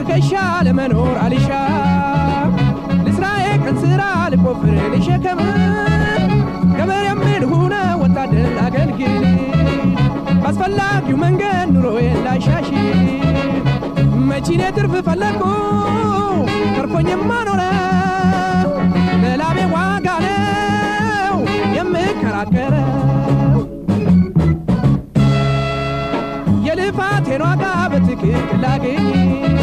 ትከሻ ለመኖር አልሻ ልስራ የቀን ስራ ልቆፍር ልሸከም ገበሬም ልሁነ ወታደር ላገልግል ባስፈላጊው መንገድ ኑሮዬን ላሻሽል መቺኔ ትርፍ ፈለግኩ ተርፎኝማ ኖረ ለላቤ ዋጋ ነው የምከራከረው የልፋቴን ዋጋ በትክክል ላገኝ